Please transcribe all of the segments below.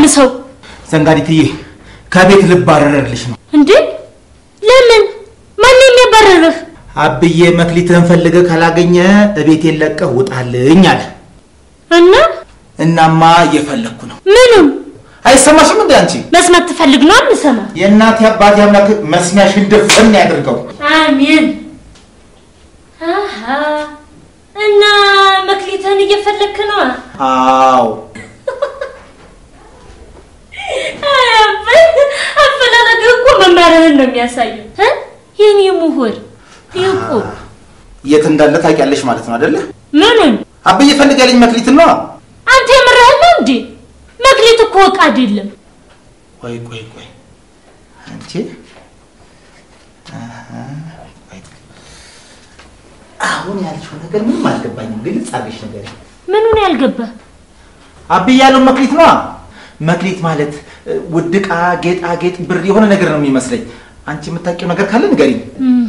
የምመልሰው? ዘንጋዲትዬ ከቤት ልባረርልሽ ነው። እንዴ ለምን? ማን የሚያባረርህ? አብዬ መክሊትህን ፈልገህ ካላገኘ እቤቴን ለቀህ ውጣልኝ አለ። እና እናማ እየፈለግኩ ነው። ምኑም አይሰማሽም እንዴ አንቺ? መስማት ትፈልግ ነው? አንሰማ። የእናቴ አባቴ አምላክ መስሚያሽን ድፍን ያድርገው። አሜን። አሃ እና መክሊትህን እየፈለግክ ነው? አዎ አፈላለግህ እኮ መማርህን ነው የሚያሳየው። እ? የኔ ምሁር ሊቁ የት እንዳለ ታውቂያለሽ ማለት ነው አይደለ? ምኑን አብዬ ፈልጋልኝ መክሊትን ነው። አንተ የምርህን ነው እንዴ? መክሊት እኮ ዕቃ አይደለም። ቆይ ቆይ ቆይ አንቺ አሃ፣ ቆይ። አሁን ያልሽው ነገር ምንም አልገባኝም። ግልጽ አድርገሽ ነገር ምኑን ያልገባህ? አብዬ ያለው መክሊት ነው። መክሊት ማለት እ፣ ውድ ዕቃ፣ ጌጣጌጥ፣ ብር የሆነ ነገር ነው የሚመስለኝ። አንቺ የምታውቂው ነገር ካለ ንገሪኝ።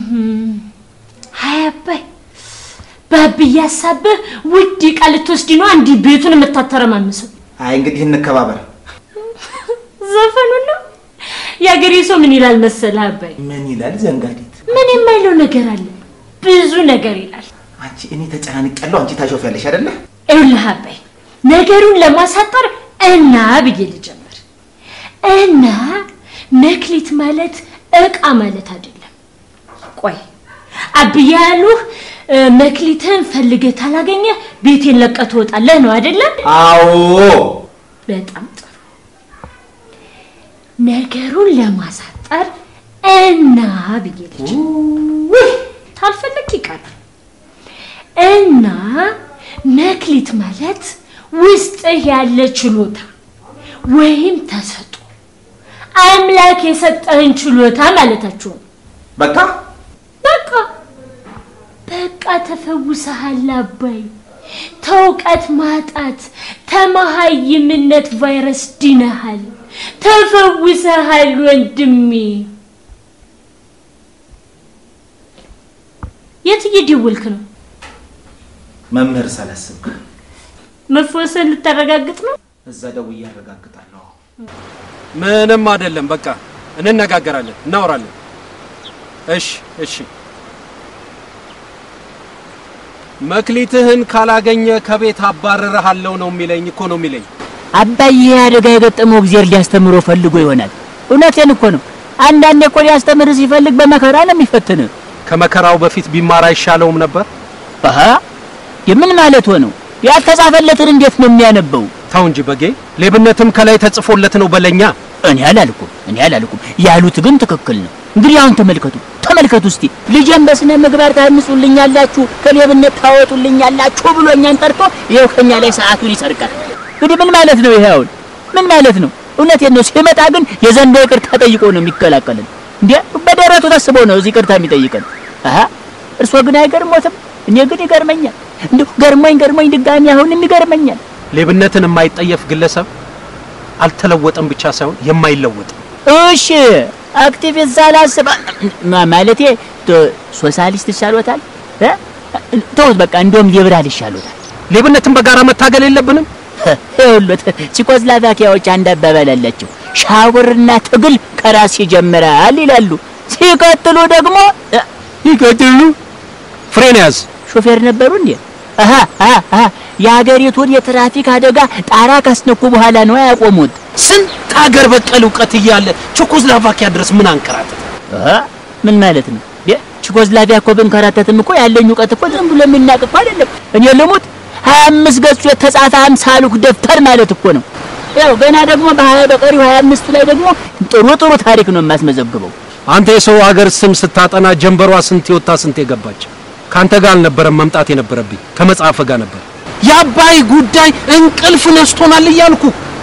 ሀይ አባይ በአብዬ ሀሳብህ ውድ ዕቃ ልትወስድ ነው እንዲህ ቤቱን የምታተረማምሰው? አይ እንግዲህ እንከባበር። ዘፈኑን ነው የአገሬ ሰው ምን ይላል መሰለህ አባይ? ምን ይላል ዘንጋዲት? ምን የማይለው ነገር አለ? ብዙ ነገር ይላል። አንቺ እኔ ተጨናንቄያለሁ፣ አንቺ ታሾፊያለሽ አይደለ? ይኸውልህ አባይ ነገሩን ለማሳጠር እና ብዬ ልጀምር እና መክሊት ማለት ዕቃ ማለት አይደለም። ቆይ አብዬ ያሉህ እ፣ መክሊትህን ፈልገህ ታላገኘህ ቤቴን ለቀህ ትወጣለህ ነው አይደለም? አዎ በጣም ጥሩ። ነገሩን ለማሳጠር እና ብዬ ልጀምር ታልፈለግ ይቀራል። እና መክሊት ማለት ውስጥህ ያለ ችሎታ ወይም ተሰጦ አምላክ የሰጠህን ችሎታ ማለታችሁ ነው። በቃ በቃ በቃ ተፈውሰሃል አባይ። ተውቀት ማጣት ተመሃይምነት ቫይረስ ድነሃል። ተፈውሰሃል ወንድሜ። የት እየደወልክ ነው? መምህር ሳላስብክ መፈወስህን ልታረጋግጥ ነው? እዛ ደውዬ አረጋግጣለሁ። ምንም አይደለም። በቃ እንነጋገራለን፣ እናወራለን። እሺ እሺ። መክሊትህን ካላገኘ ከቤት አባረርሃለሁ ነው የሚለኝ እኮ ነው የሚለኝ። አባዬ ይሄ አደጋ የገጠመው እግዚአብሔር ሊያስተምሮ ፈልጎ ይሆናል። እውነቴን እኮ ነው። አንዳንዴ እኮ ሊያስተምር ሲፈልግ በመከራ ነው የሚፈትን። ከመከራው በፊት ቢማር አይሻለውም ነበር? አሃ የምን ማለት ሆነው? ያልተጻፈለትን እንዴት ነው የሚያነበው? ተው እንጂ በጌ፣ ሌብነትም ከላይ ተጽፎለት ነው በለኛ። እኔ አላልኩም፣ እኔ አላልኩም። ያሉት ግን ትክክል ነው። እንግዲህ አሁን ተመልከቱ፣ ተመልከቱ እስቲ ልጄን በስነ ምግባር ታንጹልኛላችሁ፣ ከሌብነት ታወጡልኛላችሁ ብሎ እኛን ጠርቶ ይኸው ከኛ ላይ ሰዓቱን ይሰርቃል። እንግዲህ ምን ማለት ነው ይሄ? አሁን ምን ማለት ነው? እውነቴን ነው። ሲመጣ ግን የዘንዶ ይቅርታ ጠይቆ ነው የሚቀላቀልን። እንዴ በደረቱ ተስቦ ነው እዚህ ይቅርታ የሚጠይቀን። አሃ እርሶ ግን አይገርሞትም? እኔ ግን ይገርመኛል። እንዲሁ ገርሞኝ ገርሞኝ ድጋሚ አሁንም ይገርመኛል። ሌብነትን የማይጠየፍ ግለሰብ አልተለወጠም ብቻ ሳይሆን የማይለወጥ እሺ አክቲቪስት ሳላስብ ማ- ማለቴ ቶ- ሶሻሊስት ይሻሎታል እ? ተውት በቃ እንደውም ሊበራል ይሻሎታል። ሌብነትን በጋራ መታገል የለብንም። ይኸውልዎት ቼኮስሎቫኪያዎች አንድ አባባል አላቸው። ሻውርና ትግል ከራስ ይጀምራል ይላሉ። ሲቀጥሉ ደግሞ እ፣ ይቀጥሉ። ፍሬን ያዝ። ሾፌር ነበሩ እንዴ? አሃ አሃ አሃ የሀገሪቱን የትራፊክ አደጋ ጣራ ካስነኩ በኋላ ነው ያቆሙት። ስንት ሀገር በቀል እውቀት እያለ ቼኮስሎቫኪያ ድረስ ምን አንከራተት? አሃ ምን ማለት ነው? የ ቼኮስሎቫኪያ እኮ ብንከራተትም እኮ ያለኝ እውቀት እኮ ዝም ብሎ የሚናቅ እኮ አይደለም። እኔ ልሙት ሀያ አምስት ገጹ የተጻፈ አምሳ ሉክ ደብተር ማለት እኮ ነው። ያው ገና ደግሞ በሀያ በቀሪው ሀያ አምስቱ ላይ ደግሞ ጥሩ ጥሩ ታሪክ ነው የማስመዘግበው። አንተ የሰው ሀገር ስም ስታጠና ጀንበሯ ስንት የወጣ ስንት የገባች። ካንተ ጋር አልነበረም መምጣት የነበረብኝ ከመጽሐፍ ጋር ነበር። የአባይ ጉዳይ እንቅልፍ ነስቶናል እያልኩ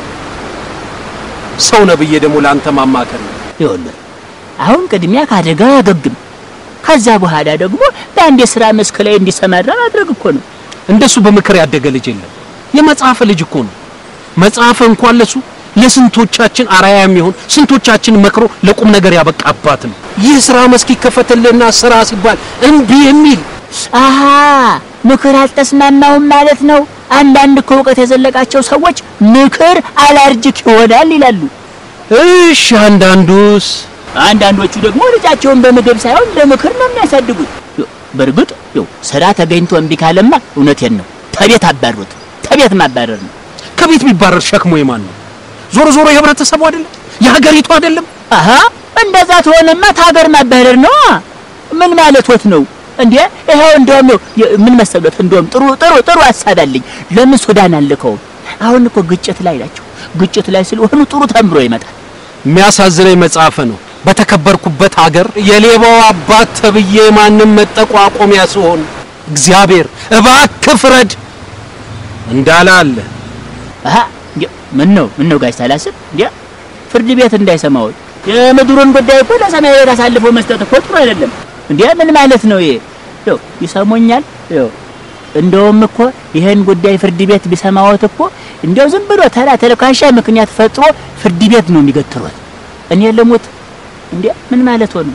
ሰው ነብዬ ደግሞ ለአንተ ማማከር ነው። ይኸውልህ አሁን ቅድሚያ ከአደጋው ያገግም፣ ከዛ በኋላ ደግሞ በአንድ የስራ መስክ ላይ እንዲሰማራ ማድረግ እኮ ነው። እንደሱ በምክር ያደገ ልጅ የለም። የመጽሐፍ ልጅ እኮ ነው። መጽሐፍ እንኳን ለሱ ለስንቶቻችን አራያ የሚሆን ስንቶቻችን መክሮ ለቁም ነገር ያበቃ አባት ነው። ይህ ስራ መስክ ይከፈትልና ስራ ሲባል እምቢ የሚል አሃ ምክር አልተስማማውም ማለት ነው። አንዳንድ ከእውቀት የዘለቃቸው ሰዎች ምክር አላርጅክ ይሆናል ይላሉ። እሺ አንዳንዱስ አንዳንዶቹ ደግሞ ልጃቸውን በምግብ ሳይሆን በምክር ነው የሚያሳድጉት። ዮ፣ በእርግጥ ዮ ስራ ተገኝቶ እምቢ ካለማ እውነቴን ነው ተቤት አባሩት። ተቤት ማባረር ነው። ከቤት ቢባረር ሸክሞ የማን ነው? ዞሮ ዞሮ የህብረተሰቡ አይደለም የሀገሪቱ አይደለም። አሀ እንደዛ ትሆንማ ታገር ማባረር ነው። ምን ማለቶት ነው እንዴ? ይኸው እንደውም ይኸው የ- ምን መሰሎት፣ እንደውም ጥሩ ጥሩ ጥሩ ሀሳብ አለኝ። ለምን ሱዳን አልከውም? አሁን እኮ ግጭት ላይ ናቸው። ግጭት ላይ ስለሆኑ ጥሩ ተምሮ ይመጣል። የሚያሳዝነኝ መጽሐፈ ነው። በተከበርኩበት ሀገር የሌባው አባት ተብዬ ማንም መጠቋቆሚያ ሲሆን እግዚአብሔር እባክህ ፍረድ እንዳለ አለ። አሀ እንዴ ምን ነው ምን ነው ጋሽ ሳላስብ እንዴ ፍርድ ቤት እንዳይሰማው የምድሩን ጉዳይ እኮ ለሰማይ ቤት አሳልፎ መስጠት እኮ ጥሩ አይደለም። እንዴ ምን ማለት ነው ይሄ? ይኸው ይሰሙኛል። ይኸው እንደውም እኮ ይሄን ጉዳይ ፍርድ ቤት ቢሰማዎት እኮ እንደው ዝም ብሎ ተራ ተልካሻ ምክንያት ፈጥሮ ፍርድ ቤት ነው የሚገትሩት። እኔ ልሙት እንዴ ምን ማለት ሆነ?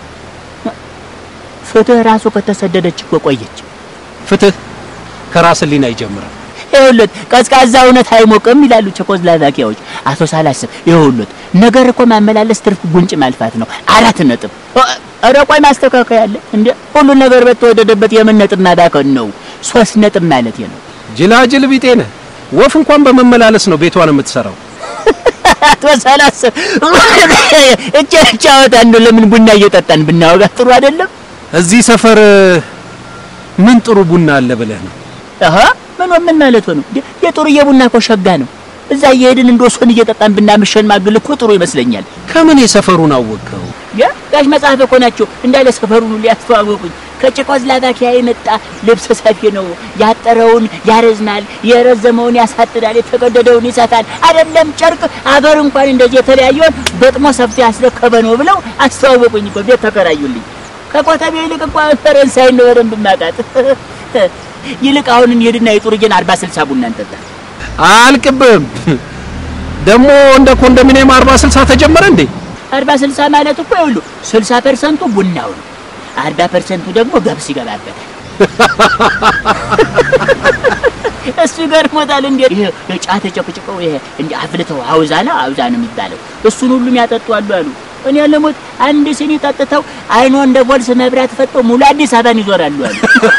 ፍትህ ራሱ ከተሰደደች እኮ ቆየች። ፍትህ ከራስ ህሊና ይጀምራል። ይኸውልዎት ቀዝቃዛ እውነት አይሞቅም ይላሉ ቸኮስላቫኪያዎች። አቶ ሳላስብ ይኸውልዎት ነገር እኮ ማመላለስ ትርፍ ጉንጭ ማልፋት ነው። አራት ነጥብ። ኧረ ቆይ ማስተካከያ አለ እንዴ? ሁሉ ነገር በተወደደበት የምን ነጥብ ማባከን ነው? ሶስት ነጥብ ማለት ነው። ጅላጅል ቢጤ ነህ። ወፍ እንኳን በመመላለስ ነው ቤቷን የምትሰራው። አቶ ሳላስብ እቻ ጫወታ እንደው ለምን ቡና እየጠጣን ብናወጋ ጥሩ አይደለም? እዚህ ሰፈር ምን ጥሩ ቡና አለ ብለህ ነው? አሃ ምን ምን ማለት ነው? እንዴ የጥሩዬ ቡና እኮ ሸጋ ነው። እዛ እየሄድን እንደ ወሰን እየጠጣን ብናምሸን ማግል እኮ ጥሩ ይመስለኛል። ከምን የሰፈሩን አወቀው? ያ ጋሽ መጽሐፍ እኮ ናቸው እንዳለ ሰፈሩን ሁሉ ያስተዋወቁኝ። ከቼኮስላቫኪያ የመጣ ልብስ ሰፊ ነው። ያጠረውን ያረዝማል፣ የረዘመውን ያሳጥራል፣ የተቀደደውን ይሰፋል። አይደለም ጨርቅ አገር እንኳን እንደዚህ የተለያየውን ገጥሞ ሰፍቶ ያስረከበ ነው ብለው አስተዋወቁኝ እኮ ቤት ተከራዩልኝ። ከኮተቤ ይልቅ እንኳን ፈረንሳይ ነው በደንብ የማውቃት። ይልቅ አሁን እንሂድና የጡርዬን አርባ ስልሳ ቡና እንጠጣ። አልቅብም። ደግሞ እንደ ኮንዶሚኒየም አርባ ስልሳ ተጀመረ እንዴ? አርባ ስልሳ ማለት እኮ ይኸውልህ ስልሳ ፐርሰንቱ ቡናው ነው፣ አርባ ፐርሰንቱ ደግሞ ገብስ ይገባበታል። እሱ ይገርሞታል። እንዴት ይሄ ጫት ተጨቅጭቀው ይሄ እንደ አፍልተው አውዛና አውዛ ነው የሚባለው እሱን ሁሉም ያጠጡ አሉ አሉ። እኔ ለሞት አንድ ሲኒ ጠጥተው አይኖ እንደ ቮልስ መብራት ፈጠው ሙሉ አዲስ አበባን ይዞራሉ አሉ።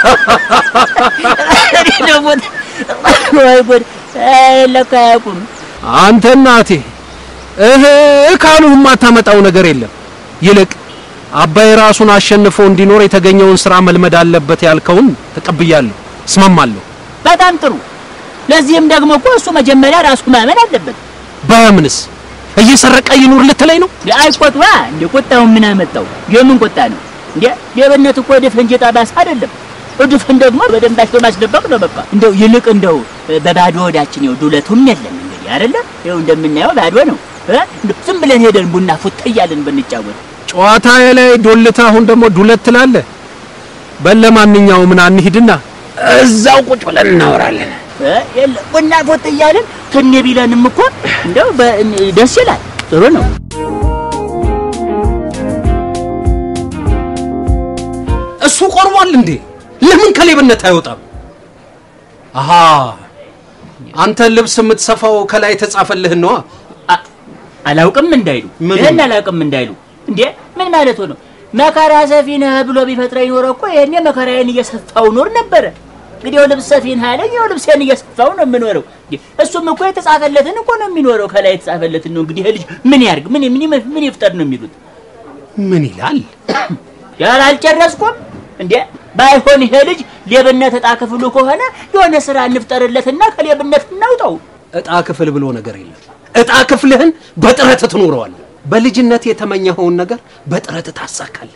እኔ ለሞት ወይ ጉድ! አይ ለካ አያውቁም። አንተ እናቴ እህ ካሉ የማታመጣው ነገር የለም። ይልቅ አባይ ራሱን አሸንፎ እንዲኖር የተገኘውን ስራ መልመድ አለበት ያልከውን ተቀብያለሁ፣ እስማማለሁ። በጣም ጥሩ። ለዚህም ደግሞ እኮ እሱ መጀመሪያ ራሱ ማመን አለበት። በምንስ እየሰረቀ ይኑር ልትለኝ ነው? አይቆጥዋ እንደ ቁጣውን ምን አመጣው? የምን ቁጣ ነው እንዴ? ሌብነት እኮ ድፍን ጌጣ ባስ አይደለም። ድፍን ደግሞ በደንብ አሽቶ ማስደበቅ ነው። በቃ እንደው ይልቅ እንደው በባዶ ወዳችን ይኸው ዱለቱም የለም እንግዲህ አይደለም። ይኸው እንደምናየው ባዶ ነው። እ? እንደው ዝም ብለን ሄደን ቡና ፉት እያልን ብንጫወት ጨዋታ ላይ ዶልታ፣ አሁን ደግሞ ዱለት ትላለህ። በለማንኛውም ምን አንሂድና እዛው ቁጭ ብለን እናወራለን። እ? የለ ቡና ፉት እያልን ትን ቢለንም እኮ እንደው በ- ደስ ይላል። ጥሩ ነው። እሱ ቆርቧል እንዴ? ለምን ከሌብነት አይወጣም? አሃ አንተ ልብስ የምትሰፋው ከላይ የተጻፈልህን ነዋ። አ- አላውቅም እንዳይሉ ምኑን? ይሄን አላውቅም እንዳይሉ እንዴ ምን ማለት ነው? መከራ ሰፊ ነህ ብሎ ቢፈጥረኝ ኖሮ እኮ ይሄኔ መከራዬን እየሰፋው ኖር ነበረ። እንግዲህ ያው ልብስ ሰፊ ነህ አለኝ፣ ያው ልብሴን እየሰፋው ነው የምኖረው። እንዴ እሱም እኮ የተጻፈለትን እኮ ነው የሚኖረው። ከላይ የተጻፈለትን ነው እንግዲህ ይሄ ልጅ ምን ያርግ? ምን ምን ይመ- ምን ይፍጠር ነው የሚሉት። ምን ይላል? ያል አልጨረስኩም እንዴ ባይሆን ይሄ ልጅ ሌብነት እጣ ክፍሉ ከሆነ የሆነ ስራ እንፍጠርለትና ከሌብነት እናውጣው። እጣ ክፍል ብሎ ነገር የለም። እጣ ክፍልህን በጥረት ትኖረዋለህ። በልጅነት የተመኘኸውን ነገር በጥረት ታሳካለህ።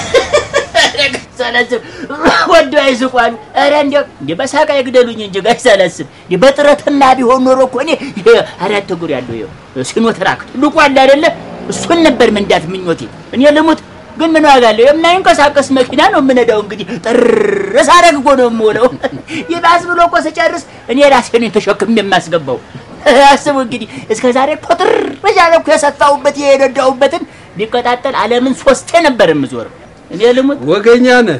ሳላስብ ወዶ አይስቋሉ። ኧረ እንደው እንደ በሳቃ ይግደሉኝ እንጂ ጋሽ ሳላስብ እንደ በጥረትና ቢሆን ኖሮ እኮ እኔ ይሄ አራት እግር ያለው ይኸው ሲኖትራክ ትልቁ አለ አይደለ? እሱን ነበር መንዳት ምኞቴ። እኔ ልሙት ግን ምን ዋጋ አለው? የማይንቀሳቀስ መኪና ነው የምነዳው። እንግዲህ ጥር ሳረግ እኮ ነው የምውለው። ይባስ ብሎ እኮ ስጨርስ እኔ ራሴ ነኝ ተሸክሜ የማስገባው። አስቡ እንግዲህ እስከ ዛሬ እኮ ጥር እያለ እኮ የሰፋሁበት የነዳሁበትን ቢቀጣጠል ዓለምን ሶስቴ ነበር የምዞረው። እኔ ልሙት ወገኛ ነህ።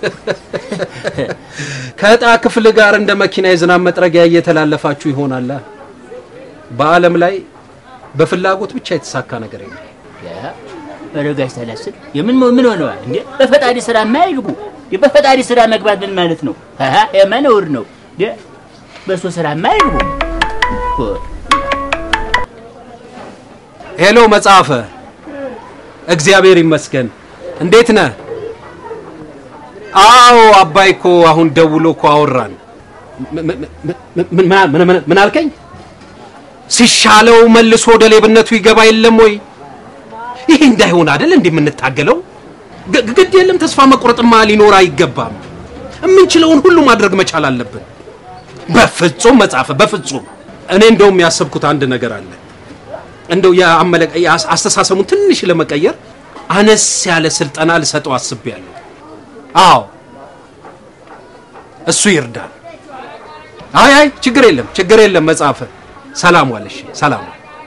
ከዕጣ ክፍል ጋር እንደ መኪና የዝናብ መጥረጊያ እየተላለፋችሁ ይሆናል። በዓለም ላይ በፍላጎት ብቻ የተሳካ ነገር የለም። ረጋሽ ሳላስብ የምን ምን ሆነዋል እንዴ? በፈጣሪ ስራ የማይግቡ በፈጣሪ ስራ መግባት ምን ማለት ነው? አሃ የማነውር ነው እንዴ? በሱ ስራ የማይግቡ ሄሎ መጽሐፈ፣ እግዚአብሔር ይመስገን። እንዴት ነህ? አዎ አባይ እኮ አሁን ደውሎ እኮ አወራን። ምን አልከኝ? ሲሻለው መልሶ ወደ ሌብነቱ ይገባ የለም ወይ? ይሄ እንዳይሆን አይደል እንዴ የምንታገለው? ግድ የለም ተስፋ መቁረጥማ ሊኖር አይገባም። የምንችለውን ሁሉ ማድረግ መቻል አለብን። በፍጹም መጽሐፈ፣ በፍጹም እኔ እንደውም ያሰብኩት አንድ ነገር አለ። እንደው አስተሳሰቡን ትንሽ ለመቀየር አነስ ያለ ስልጠና ልሰጠው አስቤያለሁ። አዎ እሱ ይርዳል። አይ አይ ችግር የለም ችግር የለም መጽሐፈ። ሰላም ዋለሽ፣ ሰላም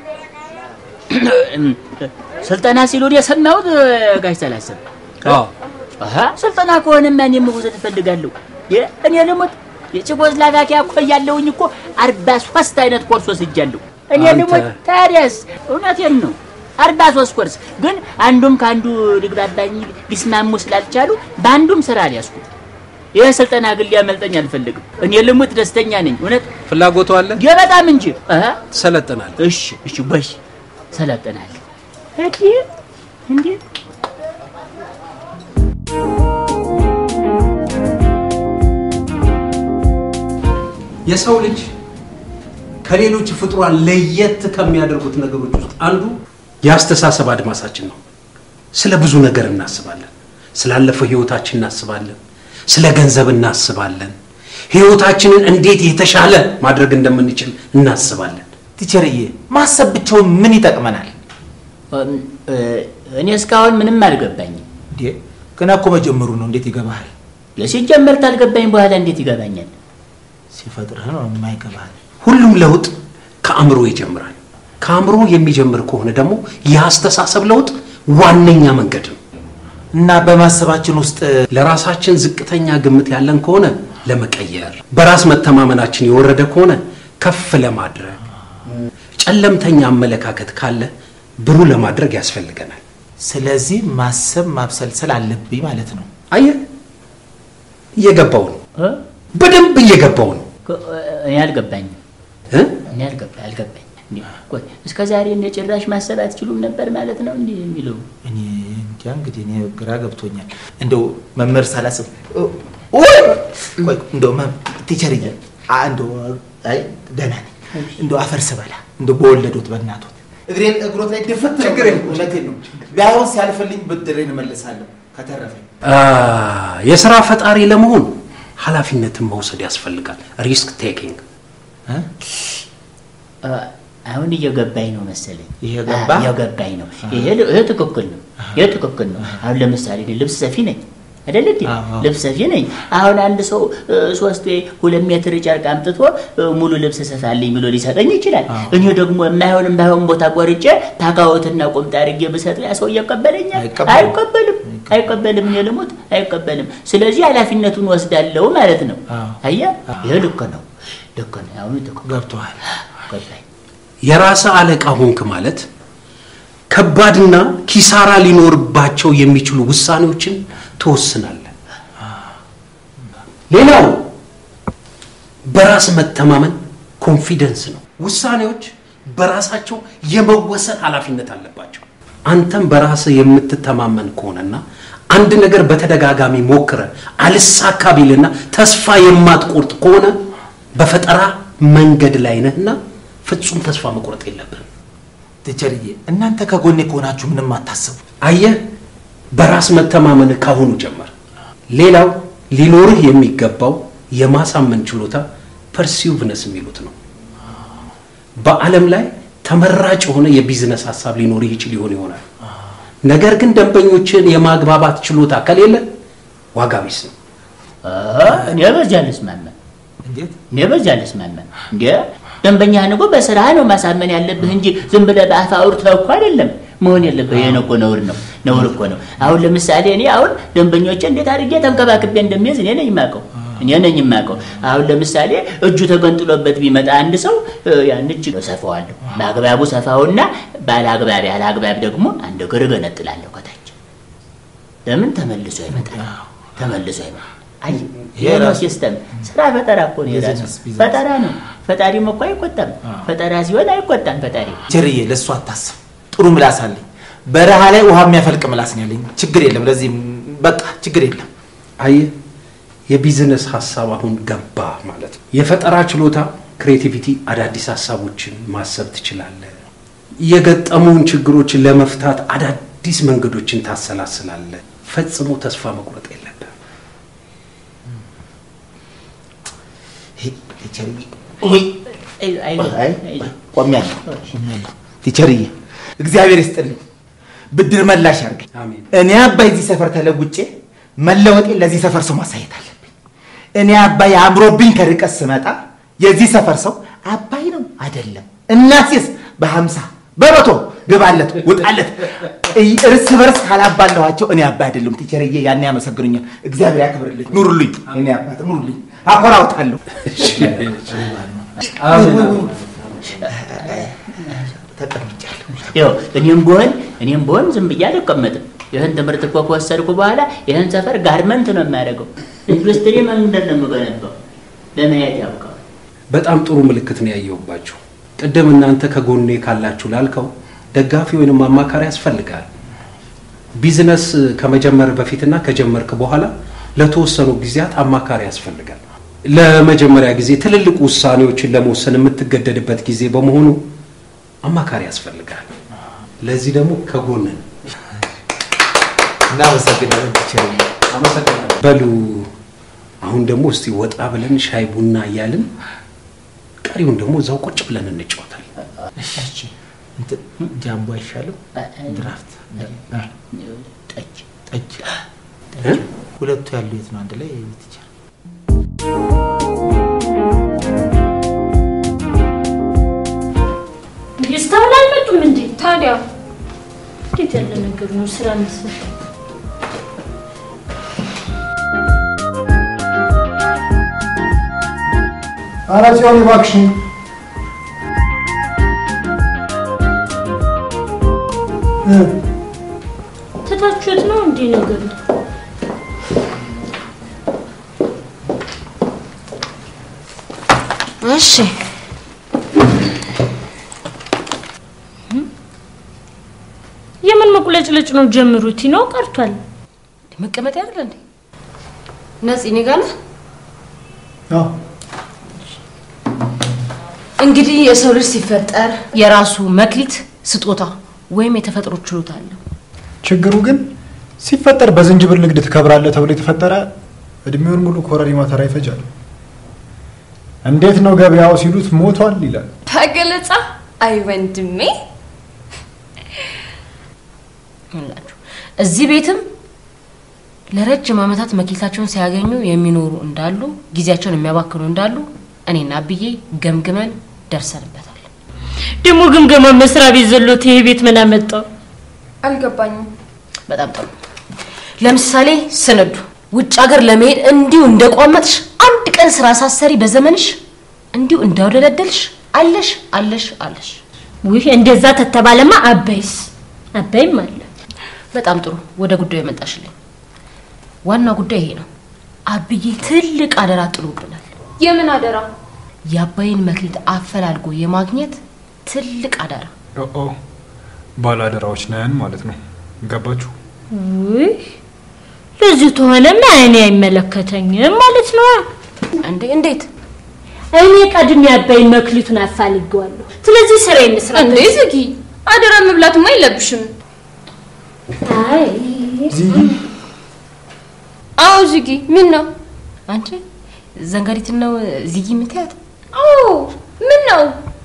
ስልጠና ሲሉ የሰማሁት ጋሽ ሰላሰብ አዎ አሃ ስልጠና ከሆነማ እኔም መውሰድ እፈልጋለሁ። እኔ ልሙት የቼኮስሎቫኪያ እኮ እያለሁኝ እኮ አርባ ሶስት አይነት ኮርስ ወስጃለሁ። እኔ አንተ- ልሙት ታዲያስ፣ እውነቴን ነው አርባ ሶስት ኮርስ ግን አንዱም ከአንዱ ሊግባባኝ ሊስማሙ ስላልቻሉ በአንዱም ስራ አልያዝኩም። ይህ ስልጠና ግን ሊያመልጠኝ አልፈልግም። እኔ ልሙት ደስተኛ ነኝ። እውነት ፍላጎቱ አለ፣ የበጣም እንጂ አሃ ትሰለጥናል። እሺ እሺ፣ በሽ ሰለጥናል። እዲ እንዴ የሰው ልጅ ከሌሎች ፍጡራን ለየት ከሚያደርጉት ነገሮች ውስጥ አንዱ የአስተሳሰብ አድማሳችን ነው። ስለ ብዙ ነገር እናስባለን። ስላለፈው ህይወታችን እናስባለን። ስለ ገንዘብ እናስባለን። ህይወታችንን እንዴት የተሻለ ማድረግ እንደምንችል እናስባለን። ቲቸርዬ ማሰብ ብቻውን ምን ይጠቅመናል? እኔ እስካሁን ምንም አልገባኝም። እንዴ ገና እኮ መጀመሩ ነው። እንዴት ይገባሃል? ሲጀመር ታልገባኝ በኋላ እንዴት ይገባኛል? ሲፈጥርህ ነው የማይገባሃል። ሁሉም ለውጥ ከአእምሮ ይጀምራል። ከአእምሮ የሚጀምር ከሆነ ደግሞ የአስተሳሰብ ለውጥ ዋነኛ መንገድ ነው። እና በማሰባችን ውስጥ ለራሳችን ዝቅተኛ ግምት ያለን ከሆነ ለመቀየር፣ በራስ መተማመናችን የወረደ ከሆነ ከፍ ለማድረግ፣ ጨለምተኛ አመለካከት ካለ ብሩህ ለማድረግ ያስፈልገናል። ስለዚህ ማሰብ ማብሰልሰል አለብኝ ማለት ነው። አየህ፣ እየገባው ነው፣ እ? በደንብ እየገባው ነው ከ- እኔ አልገባኝም። እ? እኔ አልገባ አልገባኝ። እንዴ ቆይ እስከ ዛሬ እንደ ጭራሽ ማሰብ አትችሉም ነበር ማለት ነው እንዲህ የሚለው እኔ እንጃ እንግዲህ እኔ ግራ ገብቶኛል። እንደው መምህር ሳላስብ ወይ ቆይ እንደው መ- ቲቸርዬ አ- እንደው አይ ደህና ነኝ። እንደው አፈር ስበላ እንደው በወለዶት በእናቶት እግሬን እግሮት ላይ ድፍት ችግር እውነቴን ነው። ቢያዩን ሲያልፈልኝ ብድሬን እመልሳለሁ ከተረፈኝ። አ፣ የስራ ፈጣሪ ለመሆን ኃላፊነትን መውሰድ ያስፈልጋል። ሪስክ ቴኪንግ እ? አ፣ አሁን እየገባኝ ነው መሰለኝ። እየገባ? አ፣ እየገባኝ ነው። ይሄ ል- ይሄ ትክክል ነው። ይሄ ትክክል ነው። አሁን ለምሳሌ እኔ ልብስ ሰፊ ነኝ አይደል እንዴ? አዎ። ልብስ ሰፊ ነኝ። አሁን አንድ ሰው እ፣ ሶስት ወይ ሁለት ሜትር ጨርቅ አምጥቶ እ፣ ሙሉ ልብስ ሰፋልኝ ብሎ ሊሰጠኝ ይችላል። አዎ። እኔ ደግሞ የማይሆን የማይሆን ቦታ ቆርጬ ታካወትና ቁምጣ አድርጌ ብሰጠው ያ ሰው ይቀበለኛል? አይቀበልም። አይቀበልም። አይቀበልም። እኔ ልሙት አይቀበልም። ስለዚህ ኃላፊነቱን ወስዳለሁ ማለት ነው። አዎ። አየህ፣ ይሄ ልክ ነው። ልክ ነው። አሁን ትክክል ገብቶሃል? ገባኝ። የራስ አለቃ ሆንክ ማለት ከባድና ኪሳራ ሊኖርባቸው የሚችሉ ውሳኔዎችን ትወስናለህ። ሌላው በራስ መተማመን ኮንፊደንስ ነው። ውሳኔዎች በራሳቸው የመወሰን ኃላፊነት አለባቸው። አንተም በራስህ የምትተማመን ከሆነና አንድ ነገር በተደጋጋሚ ሞክረ አልሳካ ቢልና ተስፋ የማትቆርጥ ከሆነ በፈጠራ መንገድ ላይ ነህና ፍጹም ተስፋ መቁረጥ የለብህም። ቲቸርዬ እናንተ ከጎኔ ከሆናችሁ ምንም አታስቡ። አየህ፣ በራስ መተማመን ካሁኑ ጀመር። ሌላው ሊኖርህ የሚገባው የማሳመን ችሎታ ፐርሲቭነስ የሚሉት ነው። በዓለም ላይ ተመራጭ የሆነ የቢዝነስ ሀሳብ ሊኖርህ ይችል ይሆን ይሆናል። ነገር ግን ደንበኞችን የማግባባት ችሎታ ከሌለ ዋጋ ቢስ ነው። እኔ በዚያ አልስማማም። እንዴት እኔ በዚያ አልስማማም። እንዴ ደንበኛህን እኮ በስራህ ነው ማሳመን ያለብህ እንጂ ዝም ብለህ በአፍ አውርተህ እኮ አይደለም። መሆን የለበት። ይሄን እኮ ነውር ነው፣ ነውር እኮ ነው። አሁን ለምሳሌ እኔ አሁን ደንበኞቼ እንዴት አድርጌ ተንከባክቤ እንደሚይዝ እኔ ነኝ የማውቀው እኔ ነኝ የማውቀው። አሁን ለምሳሌ እጁ ተገንጥሎበት ቢመጣ አንድ ሰው እ፣ ያን እጅ ሰፋዋለሁ፣ በአግባቡ ሰፋውና ባለ አግባብ ያለ አግባብ ደግሞ አንድ እግር እገነጥላለሁ ከታች። ለምን ተመልሶ ይመጣል፣ ተመልሶ ይመጣል። አይ ይሄ ነው ራሱ- ሲስተም። ስራ ፈጠራ እኮ ነው የራሱ ቢዝነስ፣ ቢዝነስ። ፈጠራ ነው። ፈጣሪም እኮ አይቆጣም። ፈጠራ ሲሆን አይቆጣም ፈጣሪ። ቸርዬ ለእሱ አታስብ። ጥሩ ምላስ አለኝ። በረሃ ላይ ውሃ የሚያፈልቅ ምላስ ነው ያለኝ። ችግር የለም። ለዚህም በቃ ችግር የለም። አየህ የቢዝነስ ሀሳብ አሁን ገባ ማለት ነው። የፈጠራ ችሎታ ክሬቲቪቲ፣ አዳዲስ ሀሳቦችን ማሰብ ትችላለህ። የገጠሙን ችግሮችን ለመፍታት አዳዲስ መንገዶችን ታሰላስላለህ። ፈጽሞ ተስፋ መቁረጥ የለብህም። ይሄ ቲቸርዬ ወይ አይ አይ አይ አይ ቆሜያለሁ ቆሜያለሁ። ቲቸርዬ እግዚአብሔር ይስጥልኝ፣ ብድር መላሽ ያርገኝ። አሜን። እኔ አባይ እዚህ ሰፈር ተለውጬ መለወጤን ለዚህ ሰፈር ሰው ማሳየት አለብኝ። እኔ አባይ አምሮብኝ ከርቀት ስመጣ የዚህ ሰፈር ሰው አባይ ነው አይደለም እናቴስ በሀምሳ በመቶ ግባለት ውጣለት እይ- እርስ በርስ ካላባለኋቸው እኔ አባይ አይደለም። ቲቸርዬ ያኔ ያመሰግኑኛል። እግዚአብሔር ያክብርልኝ። ኑሩልኝ። እኔ አባት ኑሩልኝ። አኮራውታለሁ። ተቀምጫለሁ። ይኸው እኔም ብሆን እኔም ብሆን ዝም ብዬ አልቀመጥም። ይህን ትምህርት እኮ ከወሰድኩ በኋላ ይህን ሰፈር ጋርመንት ነው የሚያደርገው። ኢንዱስትሪ መንገድ ነው የምገነባው። ለማየት ያውቀዋል። በጣም ጥሩ ምልክት ነው ያየሁባችሁ። ቅድም እናንተ ከጎኔ ካላችሁ ላልከው ደጋፊ ወይንም አማካሪ ያስፈልጋል። ቢዝነስ ከመጀመር በፊትና ከጀመርክ በኋላ ለተወሰኑ ጊዜያት አማካሪ ያስፈልጋል። ለመጀመሪያ ጊዜ ትልልቅ ውሳኔዎችን ለመወሰን የምትገደድበት ጊዜ በመሆኑ አማካሪ ያስፈልጋል። ለዚህ ደግሞ ከጎን ነን። እናመሰግናለን ቲቸርዬ። በሉ አሁን ደግሞ እስቲ ወጣ ብለን ሻይ ቡና እያልን ቀሪውን ደግሞ እዛው ቁጭ ብለን እንጫወታለን። እሺ እንትን ጃምቦ አይሻልም? ድራፍት ጠጅ ጠጅ እ? ሁለቱ ያሉ የት ነው? አንድ ላይ ቲቸር እስካሁን አልመጡም እንዴ? ታዲያ እንዴት ያለ ነገር ነው? ስራ መስራት ኧረ ጽዮን እባክሽን እ፣ ትታችሁት ነው እንዴ ነገሩ? እሺ የምን መቁለጭለጭ ነው? ጀምሩት ነው ቀርቷል። መቀመጥ ያለ እንዴ ነፂ እኔ ጋር ነህ? አዎ እንግዲህ የሰው ልጅ ሲፈጠር የራሱ መክሊት ስጦታ ወይም የተፈጥሮ ችሎታ አለው። ችግሩ ግን ሲፈጠር በዝንጅብል ንግድ ትከብራለህ ተብሎ የተፈጠረ እድሜውን ሙሉ ኮረሪማ ተራ ይፈጃል። እንዴት ነው ገበያው ሲሉት ሞቷል ይላል። በገለጻ አይ ወንድሜ ይላችሁ እዚህ ቤትም ለረጅም ዓመታት መክሊታቸውን ሲያገኙ የሚኖሩ እንዳሉ ጊዜያቸውን የሚያባክኑ እንዳሉ እኔና አብዬ ገምግመን ደርሰንበታል። ደግሞ ግምገማ መስሪያ ቤት ዘሎት ይሄ ቤት ምን አመጣው? አልገባኝም። በጣም ጥሩ። ለምሳሌ ስንዱ ውጭ ሀገር ለመሄድ እንዲሁ እንደቋመጥሽ አንድ ቀን ስራ ሳሰሪ በዘመንሽ እንዲሁ እንዳውደለደልሽ አለሽ አለሽ አለሽ። ውይ እንደዛ ተተባለማ አባይስ አባይም አለ። በጣም ጥሩ። ወደ ጉዳዩ የመጣሽልኝ ዋና ጉዳይ ይሄ ነው። አብዬ ትልቅ አደራ ጥሎብናል። የምን አደራ? የአባይን መክሊት አፈላልጎ የማግኘት ትልቅ አደራ። ኦ ባለአደራዎች ነን ማለት ነው። ገባችሁ? ውይ ለዚህ ተሆነማ እኔ አይመለከተኝም ማለት ነው። እንዴ እንዴት? እኔ ቀድሜ አባይን መክሊቱን አፋልጌዋለሁ። ስለዚህ ስራ የምስራ እንዴ ዝጊ፣ አደራ መብላትማ የለብሽም። አይ አዎ ዝጊ። ምን ነው? አንቺ ዘንጋሪትን ነው ዝጊ የምትያት? አዎ ምን ነው?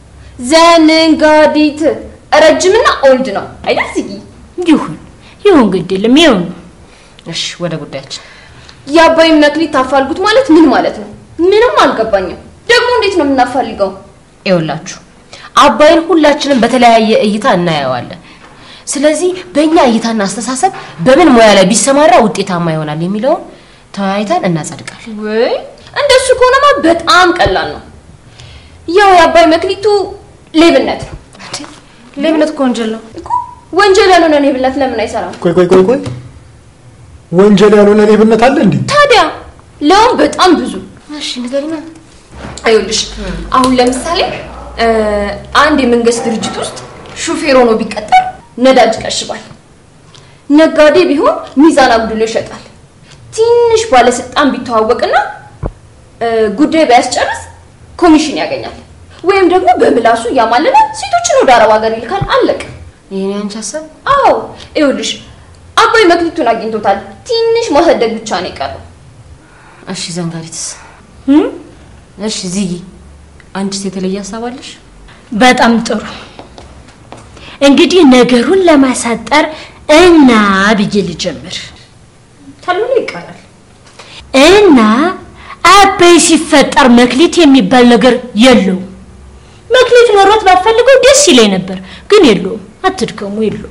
ዘንጋዲት ረጅምና ኦልድ ነው አይደል ዝጊ? ይሁን ይሁን፣ ግድ የለም ይሁን። እሺ ወደ ጉዳያችን። የአባይን መክሊት ታፋልጉት ማለት ምን ማለት ነው? ምንም አልገባኝም። ደግሞ እንዴት ነው የምናፋልገው? ይኸውላችሁ አባይን ሁላችንም በተለያየ እይታ እናየዋለን። ስለዚህ በእኛ እይታና አስተሳሰብ በምን ሙያ ላይ ቢሰማራ ውጤታማ ይሆናል የሚለውን ተወያይተን እናጸድቃለን። ወይ እንደሱ ከሆነማ በጣም ቀላል ነው። ያው የአባይ መክሊቱ ሌብነት ነው። ሌብነት እኮ ወንጀል ነው። እኮ ወንጀል ያልሆነ ሌብነት ለምን አይሰራም? ቆይ ቆይ ቆይ ቆይ ወንጀል ያልሆነ ሌብነት አለ እንዴ? ታዲያ ለውም በጣም ብዙ እሺ ንገሪና። አይውልሽ አሁን ለምሳሌ እ፣ አንድ የመንግስት ድርጅት ውስጥ ሹፌር ሆኖ ቢቀጠር ነዳጅ ይቀሽባል። ነጋዴ ቢሆን ሚዛን አጉድሎ ይሸጣል። ትንሽ ባለስልጣን ቢተዋወቅና እ፣ ጉዳይ ባያስጨርስ ኮሚሽን ያገኛል። ወይም ደግሞ በምላሱ እያማለለ ሴቶችን ወደ አረብ ሀገር ይልካል። አለቅ ይሄን ያንቺ ሀሳብ? አዎ ይኸውልሽ አባይ መክሊቱን አግኝቶታል። ትንሽ ማሳደግ ብቻ ነው የቀረው። እሺ ዘንጋሪትስ? እሺ ዚጊ፣ አንቺስ የተለየ ሀሳብ አለሽ? በጣም ጥሩ። እንግዲህ ነገሩን ለማሳጠር እና ብዬ ልጀምር ተልሎ ይቀራል። እና አበይ ሲፈጠር መክሊት የሚባል ነገር የለውም። መክሊት ኖሮት ባፈልገው ደስ ይለኝ ነበር፣ ግን የለውም። አትድከሙ፣ የለውም።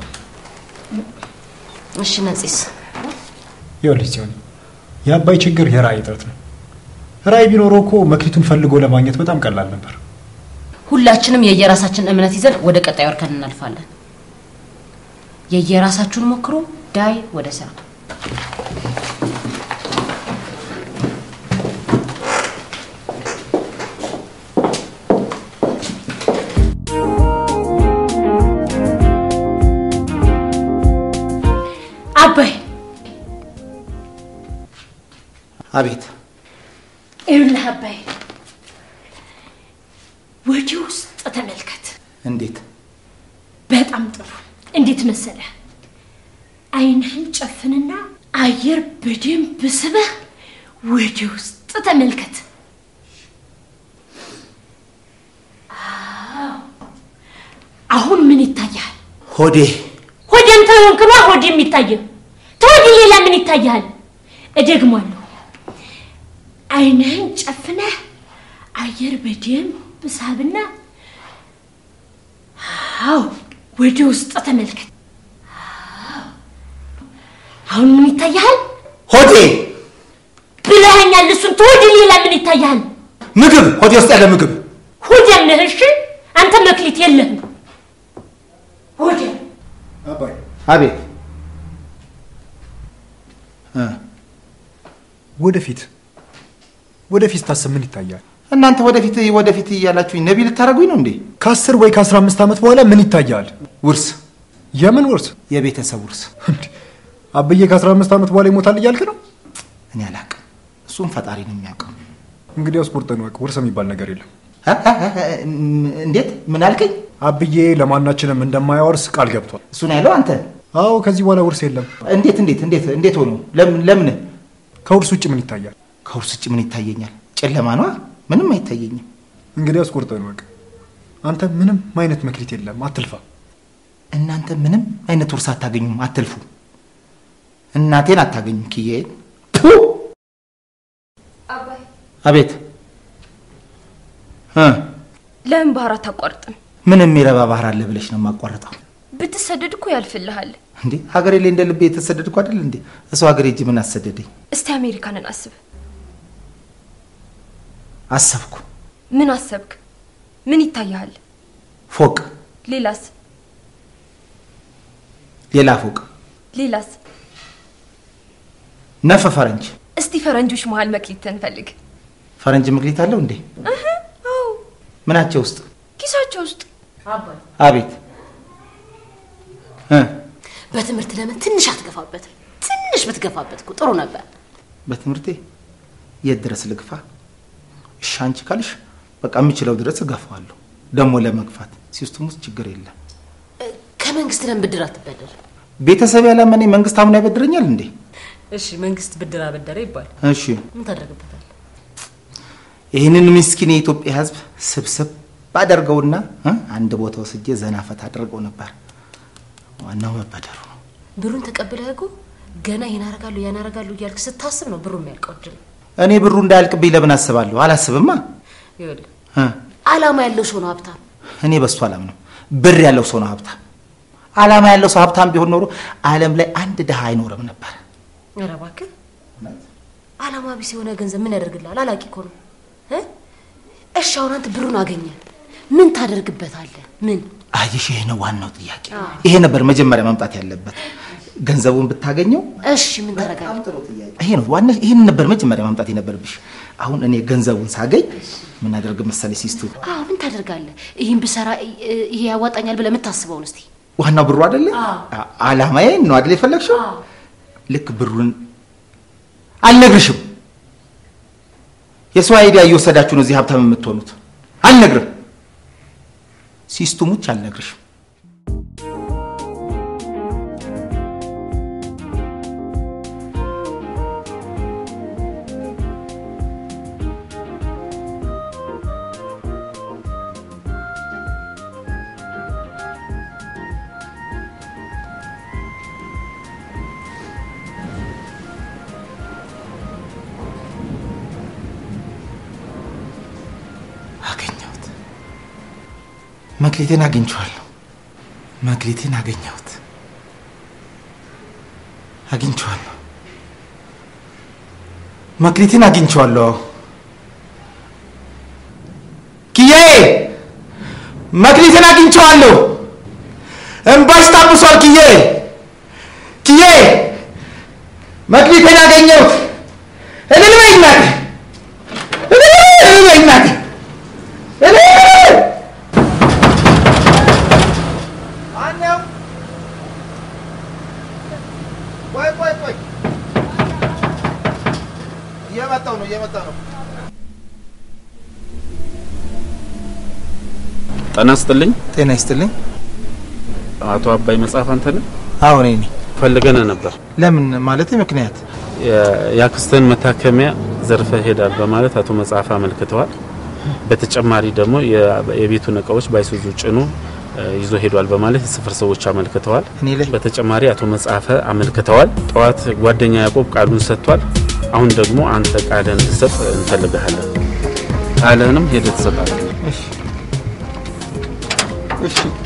እሺ ነፂስ? ይኸውልሽ ሲሆን የአባይ ችግር የራዕይ እጥረት ነው። ራዕይ ቢኖረው እኮ መክሊቱን ፈልጎ ለማግኘት በጣም ቀላል ነበር። ሁላችንም የየራሳችን እምነት ይዘን ወደ ቀጣዩ እርከን እናልፋለን። የየራሳችሁን ሞክሩ። ዳይ ወደ ስራ። አባይ አቤት ይኸውልህ አባይ ወደ ውስጥ ተመልከት። እንዴት በጣም ጥሩ። እንዴት መሰለህ? አይንህን ጨፍንና አየር በደንብ ስበህ ወደ ውስጥ ተመልከት። አዎ። አሁን ምን ይታያል? ሆዴ ሆዴም ተሆንክ ነው ሆድ የሚታየው። ተወዲህ ሌላ ምን ይታያል? እደግሟለሁ። አይንህን ጨፍነህ አየር በደንብ ሳብና አዎ ወደ ውስጥ ተመልከት። አዎ። አሁን ምን ይታያል ሆዴ ብለኸኛል። እሱን ተወዲህ ሌላ ምን ይታያል? ምግብ ሆዴ ውስጥ ያለ ምግብ ሆዴም ነህ። እሺ አንተ መክሊት የለህም። ሆዴም አባይ አቤት እ ወደፊት ወደፊት ስታስብ ምን ይታያል? እናንተ ወደፊት ወደፊት እያላችሁኝ ነቢ ልታደርጉኝ ነው እንዴ? ከአስር ወይ ከአስራ አምስት ዓመት በኋላ ምን ይታያል? ውርስ የምን ውርስ? የቤተሰብ ውርስ እንዴ፣ አብዬ ከአስራ አምስት ዓመት በኋላ ይሞታል እያልክ ነው? እኔ አላቅም። እሱም ፈጣሪ ነው የሚያውቀው። እንግዲያውስ ቁርጥን ወቅ ውርስ የሚባል ነገር የለም። እ? እ? እ? እንዴት ምን አልከኝ? አብዬ ለማናችንም እንደማያወርስ ቃል ገብቷል። እሱን ያለው አንተ። አዎ ከዚህ በኋላ ውርስ የለም። እንዴት እንዴት እንዴት እንዴት ሆኖ ለምን ለምን ከውርስ ውጭ ምን ይታያል? ከውርስ ውጭ ምን ይታየኛል? ጨለማ ነዋ። ምንም አይታየኝም። እንግዲያውስ ቁርጥን ወቅ አንተ ምንም አይነት መክሊት የለም፣ አትልፋ። እናንተ ምንም አይነት ውርስ አታገኙም፣ አትልፉ። እናቴን አታገኙም። ኪዬን አባይ አቤት እ ለምን ባህር አታቋርጥም? ምን የሚረባ ባህር አለ ብለሽ ነው የማቋረጠው? ብትሰደድ እኮ ያልፍልሃል። እንዴ ሀገሬ ላይ እንደ ልቤ የተሰደድኩ አይደል እንዴ? እሱ ሀገሬ እጅ ምን አሰደደኝ? እስቲ አሜሪካንን አስብ። አሰብኩ። ምን አሰብክ? ምን ይታይሃል? ፎቅ፣ ሌላስ? ሌላ ፎቅ፣ ሌላስ? ነፈ ፈረንጅ። እስቲ ፈረንጆች መሀል መክሊትህን ፈልግ። ፈረንጅ መክሊት አለው እንዴ? እህ፣ አዎ ምናቸው ውስጥ? ኪሳቸው ውስጥ አባይ አቤት እ በትምህርት ለምን ትንሽ አትገፋበትም? ትንሽ ብትገፋበት እኮ ጥሩ ነበር። በትምህርቴ የት ድረስ ልግፋ? እሺ አንቺ ካልሽ በቃ የምችለው ድረስ እገፋዋለሁ። ደግሞ ለመግፋት ሲስተም ውስጥ ችግር የለም። እ፣ ከመንግስት ለምን ብድር አትበደር? ቤተሰብ ያላመኔ መንግስት አምኖ ያበድረኛል እንዴ? እሺ መንግስት ብድር አበደረ ይባል እሺ ምን ታደርግበታል? ይህንን ምስኪን የኢትዮጵያ ሕዝብ ስብስብ ባደርገውና እ አንድ ቦታ ወስጄ ዘና ፈታ አድርገው ነበር። ዋናው መበደሩ ነው። ብሩን ተቀብለህ እኮ ገና ይሄን አደርጋለሁ ያን አደርጋለሁ እያልክ ስታስብ ነው ብሩ የሚያልቀው። ድል እኔ ብሩ እንዳያልቅብኝ ለምን አስባለሁ? አላስብማ። ይኸውልህ እ አላማ ያለው ሰው ነው ሀብታም። እኔ በሱ አላምነው። ብር ያለው ሰው ነው ሀብታም። አላማ ያለው ሰው ሀብታም ቢሆን ኖሮ ዓለም ላይ አንድ ድሃ አይኖርም ነበር። ኧረ እባክህ አላማ ቢስ የሆነ ገንዘብ ምን ያደርግልሃል? አላቂ እኮ ነው እ? እሺ አሁን አንተ ብሩን አገኘ ምን ታደርግበታለህ? ምን አየሽ፣ ይሄ ነው ዋናው ጥያቄ። ይሄ ነበር መጀመሪያ መምጣት ያለበት። ገንዘቡን ብታገኘው እሺ ምን ታደርጋለህ? ይሄ ነው ዋና፣ ይሄን ነበር መጀመሪያ ማምጣት የነበረብሽ። አሁን እኔ ገንዘቡን ሳገኝ ምን አደርግ መሰለሽ ሲስቱ፣ አዎ ምን ታደርጋለህ? ይህን ብሰራ እ- ይሄ ያዋጣኛል ብለህ የምታስበውን እስቲ ዋናው ብሩ አይደለ? አ- አላማዬ ነው አይደል የፈለግሽው? ልክ ብሩን አልነግርሽም። የሰው አይዲያ እየወሰዳችሁ ነው እዚህ ሀብታም የምትሆኑት። አልነግርም። ሲስቱ ሙች አልነግርሽም። አገኘሁት። መክሊቴን አግኝቼዋለሁ። መክሊቴን አገኘሁት። አግኝቼዋለሁ። መክሊቴን አግኝቼዋለሁ። ኪያዬ መክሊቴን አግኝቼዋለሁ። እምባሽ ታብሷል። ኪያዬ ኪያዬ መክሊቴን አገኘሁት። እልል በይ እናቴ፣ እልል በይ እናቴ። ቆይ ቆይ ቆይ፣ እየመጣሁ ነው እየመጣሁ ነው። ጤና ይስጥልኝ። ጤና ይስጥልኝ። አቶ አባይ መጽሐፍ አንተ ነህ? አዎ እኔ ነኝ። ፈልገነ ነበር። ለምን ማለት ምክንያት? የአክስትህን መታከሚያ ዘርፈ ሄዳል በማለት አቶ መጽሐፍ አመልክተዋል። በተጨማሪ ደግሞ የ- የቤቱን እቃዎች ባይሱዙ ጭኖ እ፣ ይዞ ሄዷል በማለት የሰፈር ሰዎች አመልክተዋል። እኔ ላይ በተጨማሪ አቶ መጽሐፈ አመልክተዋል። ጠዋት ጓደኛ ያዕቆብ ቃሉን ሰጥቷል። አሁን ደግሞ አንተ ቃልህን እንድትሰጥ እንፈልግሃለን። ቃልህንም ሄደህ ትሰጣለህ። እሺ እሺ